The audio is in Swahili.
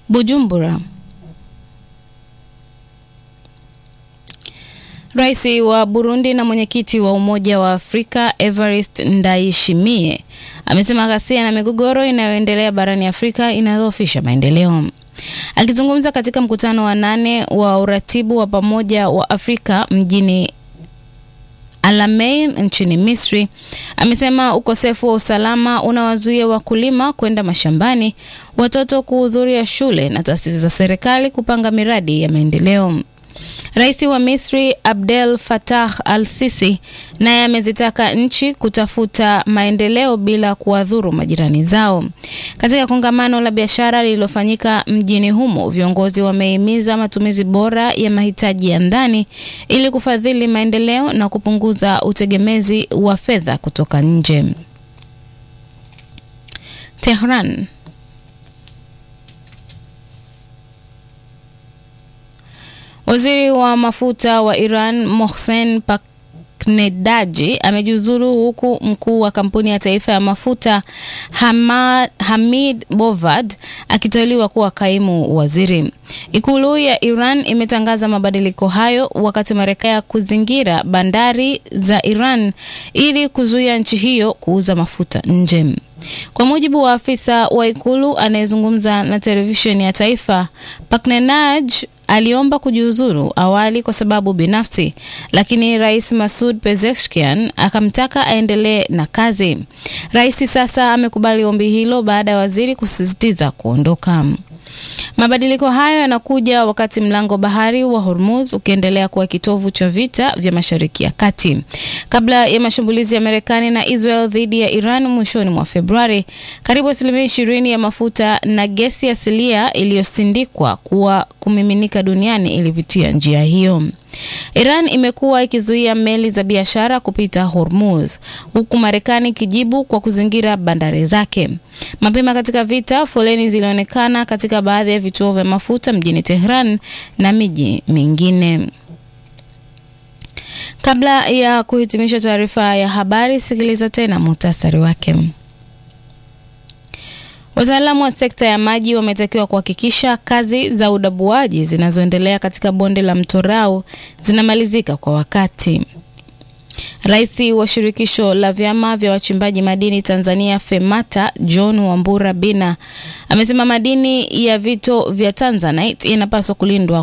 Bujumbura. Rais wa Burundi na mwenyekiti wa Umoja wa Afrika Evariste Ndayishimiye amesema ghasia na migogoro inayoendelea barani Afrika inadhoofisha maendeleo. Akizungumza katika mkutano wa nane wa uratibu wa pamoja wa Afrika mjini Alamein nchini Misri, amesema ukosefu wa usalama unawazuia wakulima kwenda mashambani, watoto kuhudhuria shule na taasisi za serikali kupanga miradi ya maendeleo. Rais wa Misri Abdel Fattah al-Sisi naye amezitaka nchi kutafuta maendeleo bila kuwadhuru majirani zao. Katika kongamano la biashara lililofanyika mjini humo, viongozi wamehimiza matumizi bora ya mahitaji ya ndani ili kufadhili maendeleo na kupunguza utegemezi wa fedha kutoka nje. Tehran. Waziri wa mafuta wa Iran Mohsen Paknedaji amejiuzulu huku mkuu wa kampuni ya taifa ya mafuta Hamad, Hamid Bovad akiteuliwa kuwa kaimu waziri. Ikulu ya Iran imetangaza mabadiliko hayo wakati Marekani kuzingira bandari za Iran ili kuzuia nchi hiyo kuuza mafuta nje. Kwa mujibu wa afisa wa ikulu anayezungumza na televisheni ya taifa, Paknenaj aliomba kujiuzuru awali kwa sababu binafsi, lakini Rais Masud Pezeshkian akamtaka aendelee na kazi. Rais sasa amekubali ombi hilo baada ya waziri kusisitiza kuondoka. Mabadiliko hayo yanakuja wakati mlango bahari wa Hormuz ukiendelea kuwa kitovu cha vita vya Mashariki ya Kati. Kabla ya mashambulizi ya Marekani na Israel dhidi ya Iran mwishoni mwa Februari, karibu asilimia ishirini ya mafuta na gesi asilia iliyosindikwa kuwa kumiminika duniani ilipitia njia hiyo. Iran imekuwa ikizuia meli za biashara kupita Hormuz huku Marekani ikijibu kwa kuzingira bandari zake. Mapema katika vita, foleni zilionekana katika baadhi ya vituo vya mafuta mjini Tehran na miji mingine. Kabla ya kuhitimisha taarifa ya habari, sikiliza tena muhtasari wake. Wataalamu wa sekta ya maji wametakiwa kuhakikisha kazi za udabuaji zinazoendelea katika bonde la mto Rau zinamalizika kwa wakati. Rais wa shirikisho la vyama vya wachimbaji madini Tanzania FEMATA John Wambura Bina amesema madini ya vito vya Tanzanite yanapaswa kulindwa